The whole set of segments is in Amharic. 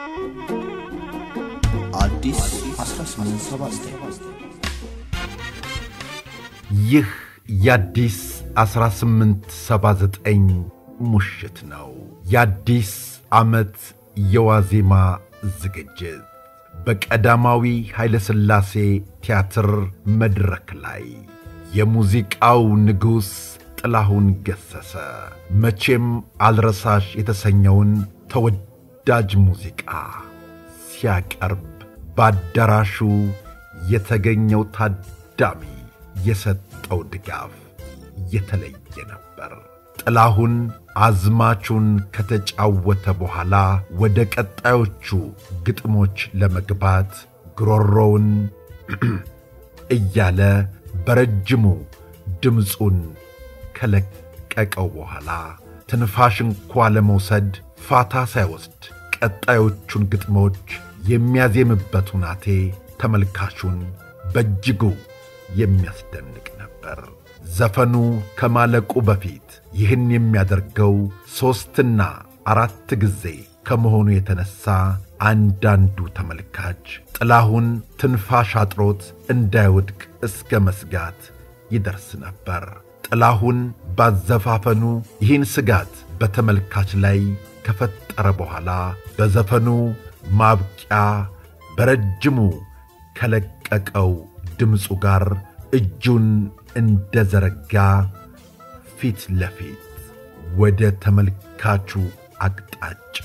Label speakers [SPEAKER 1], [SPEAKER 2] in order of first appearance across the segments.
[SPEAKER 1] አዲስ 1879
[SPEAKER 2] ይህ የአዲስ 1879 ሙሽት ነው። የአዲስ ዓመት የዋዜማ ዝግጅት በቀዳማዊ ኃይለ ሥላሴ ቲያትር መድረክ ላይ የሙዚቃው ንጉሥ ጥላሁን ገሠሰ መቼም አልረሳሽ የተሰኘውን ተወዳጅ ሙዚቃ ሲያቀርብ በአዳራሹ የተገኘው ታዳሚ የሰጠው ድጋፍ የተለየ ነበር። ጥላሁን አዝማቹን ከተጫወተ በኋላ ወደ ቀጣዮቹ ግጥሞች ለመግባት ጉሮሮውን እያለ በረጅሙ ድምፁን ከለቀቀው በኋላ ትንፋሽ እንኳ ለመውሰድ ፋታ ሳይወስድ ቀጣዮቹን ግጥሞች የሚያዜምበት ሁናቴ ተመልካቹን በእጅጉ የሚያስደንቅ ነበር። ዘፈኑ ከማለቁ በፊት ይህን የሚያደርገው ሦስትና አራት ጊዜ ከመሆኑ የተነሣ አንዳንዱ ተመልካች ጥላሁን ትንፋሽ አጥሮት እንዳይወድቅ እስከ መስጋት ይደርስ ነበር። ጥላሁን ባዘፋፈኑ ይህን ስጋት በተመልካች ላይ ከፈጠረ በኋላ በዘፈኑ ማብቂያ በረጅሙ ከለቀቀው ድምፁ ጋር እጁን እንደ ዘረጋ ፊት ለፊት ወደ ተመልካቹ አቅጣጫ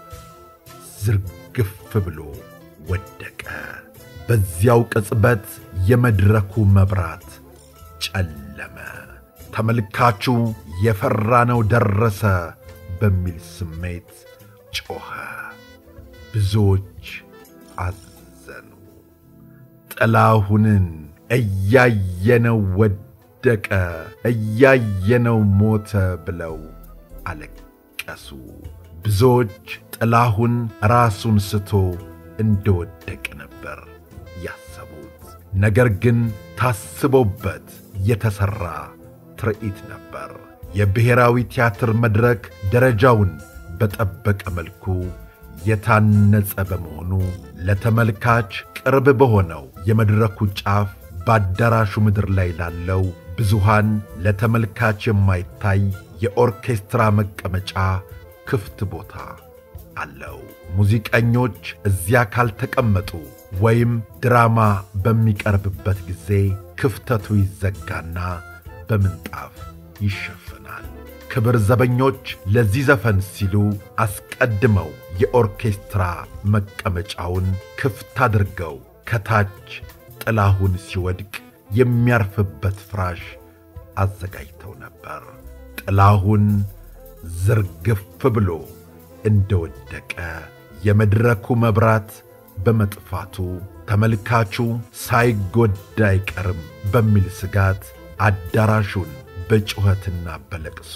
[SPEAKER 2] ዝርግፍ ብሎ ወደቀ። በዚያው ቅጽበት የመድረኩ መብራት ጨለመ። ተመልካቹ የፈራነው ደረሰ በሚል ስሜት ጮኸ። ብዙዎች አዘኑ። ጥላሁንን እያየነው ወደቀ፣ እያየነው ሞተ ብለው አለቀሱ። ብዙዎች ጥላሁን ራሱን ስቶ እንደወደቀ ነበር ያሰቡት። ነገር ግን ታስቦበት የተሠራ ትርኢት ነበር። የብሔራዊ ቲያትር መድረክ ደረጃውን በጠበቀ መልኩ የታነጸ በመሆኑ ለተመልካች ቅርብ በሆነው የመድረኩ ጫፍ በአዳራሹ ምድር ላይ ላለው ብዙሃን ለተመልካች የማይታይ የኦርኬስትራ መቀመጫ ክፍት ቦታ አለው። ሙዚቀኞች እዚያ ካልተቀመጡ ወይም ድራማ በሚቀርብበት ጊዜ ክፍተቱ ይዘጋና በምንጣፍ ይሸፈናል። ክብር ዘበኞች ለዚህ ዘፈን ሲሉ አስቀድመው የኦርኬስትራ መቀመጫውን ክፍት አድርገው ከታች ጥላሁን ሲወድቅ የሚያርፍበት ፍራሽ አዘጋጅተው ነበር። ጥላሁን ዝርግፍ ብሎ እንደወደቀ የመድረኩ መብራት በመጥፋቱ ተመልካቹ ሳይጎዳ አይቀርም በሚል ስጋት አዳራሹን በጩኸትና በለቅሶ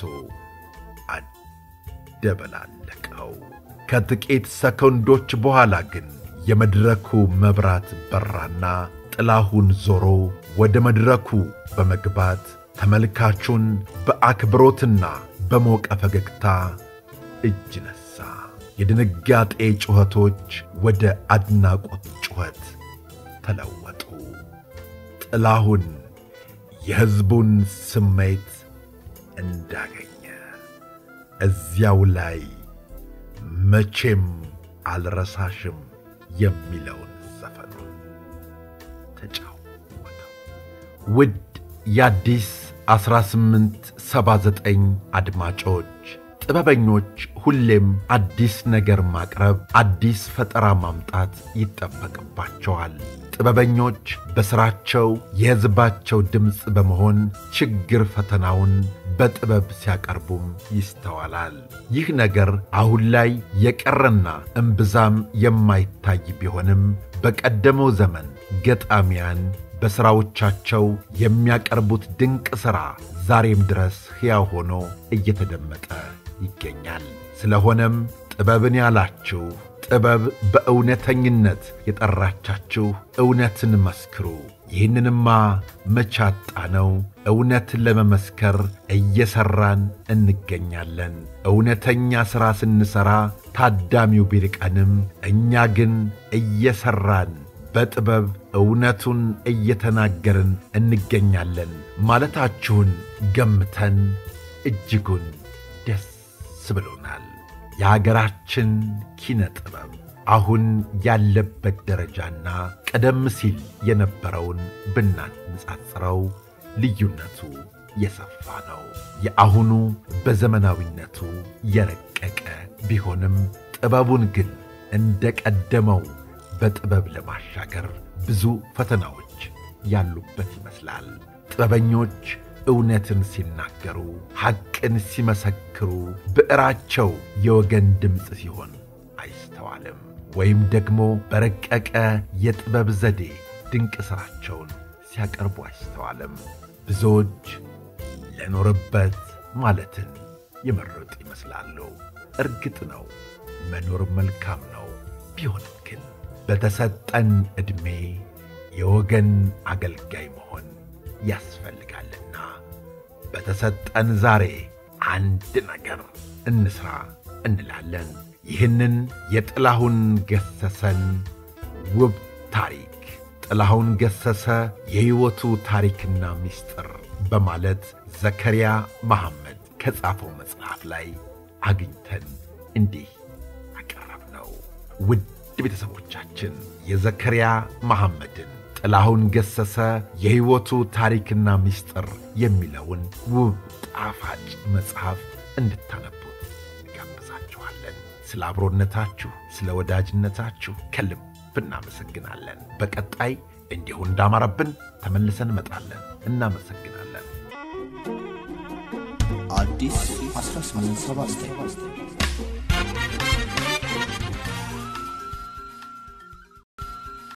[SPEAKER 2] አደበላለቀው። ከጥቂት ሰከንዶች በኋላ ግን የመድረኩ መብራት በራና ጥላሁን ዞሮ ወደ መድረኩ በመግባት ተመልካቹን በአክብሮትና በሞቀ ፈገግታ እጅ ነሣ። የድንጋጤ ጩኸቶች ወደ አድናቆት ጩኸት ተለወጡ። ጥላሁን የሕዝቡን ስሜት እንዳገኘ እዚያው ላይ መቼም አልረሳሽም የሚለውን ዘፈኑን ተጫወተው። ውድ የአዲስ 1879 አድማጮች ጥበበኞች ሁሌም አዲስ ነገር ማቅረብ፣ አዲስ ፈጠራ ማምጣት ይጠበቅባቸዋል። ጥበበኞች በሥራቸው የሕዝባቸው ድምፅ በመሆን ችግር ፈተናውን በጥበብ ሲያቀርቡም ይስተዋላል። ይህ ነገር አሁን ላይ የቀረና እምብዛም የማይታይ ቢሆንም በቀደመው ዘመን ገጣሚያን በሥራዎቻቸው የሚያቀርቡት ድንቅ ሥራ ዛሬም ድረስ ሕያው ሆኖ እየተደመጠ ይገኛል። ስለሆነም ጥበብን ያላችሁ ጥበብ በእውነተኝነት የጠራቻችሁ እውነትን መስክሩ፣ ይህንንማ መቻጣ ነው። እውነት ለመመስከር እየሠራን እንገኛለን። እውነተኛ ሥራ ስንሠራ ታዳሚው ቢርቀንም እኛ ግን እየሠራን በጥበብ እውነቱን እየተናገርን እንገኛለን ማለታችሁን ገምተን እጅጉን ደስ ብሎናል። የአገራችን ኪነ ጥበብ አሁን ያለበት ደረጃና ቀደም ሲል የነበረውን ብናነጻጽረው ልዩነቱ የሰፋ ነው። የአሁኑ በዘመናዊነቱ የረቀቀ ቢሆንም ጥበቡን ግን እንደ ቀደመው በጥበብ ለማሻገር ብዙ ፈተናዎች ያሉበት ይመስላል። ጥበበኞች እውነትን ሲናገሩ፣ ሐቅን ሲመሰክሩ ብዕራቸው የወገን ድምፅ ሲሆን አይስተዋልም። ወይም ደግሞ በረቀቀ የጥበብ ዘዴ ድንቅ ሥራቸውን ሲያቀርቡ አይስተዋልም። ብዙዎች ለኖርበት ማለትን የመረጡ ይመስላሉ። እርግጥ ነው መኖር መልካም ነው። ቢሆንም ግን በተሰጠን ዕድሜ የወገን አገልጋይ መሆን ያስፈልጋልና በተሰጠን ዛሬ አንድ ነገር እንስራ እንላለን። ይህንን የጥላሁን ገሰሰን ውብ ታሪክ ጥላሁን ገሰሰ የሕይወቱ ታሪክና ምስጢር በማለት ዘከርያ መሐመድ ከጻፈው መጽሐፍ ላይ አግኝተን እንዲህ አቀረብነው። ውድ ቤተሰቦቻችን የዘከርያ መሐመድን ጥላሁን ገሰሰ የሕይወቱ ታሪክና ምስጢር የሚለውን ውብ ጣፋጭ መጽሐፍ እንድታነቡት እንጋብዛችኋለን። ስለ አብሮነታችሁ፣ ስለ ወዳጅነታችሁ ከልብ እናመሰግናለን። በቀጣይ እንዲሁ እንዳማረብን ተመልሰን እንመጣለን። እናመሰግናለን።
[SPEAKER 1] አዲስ 1879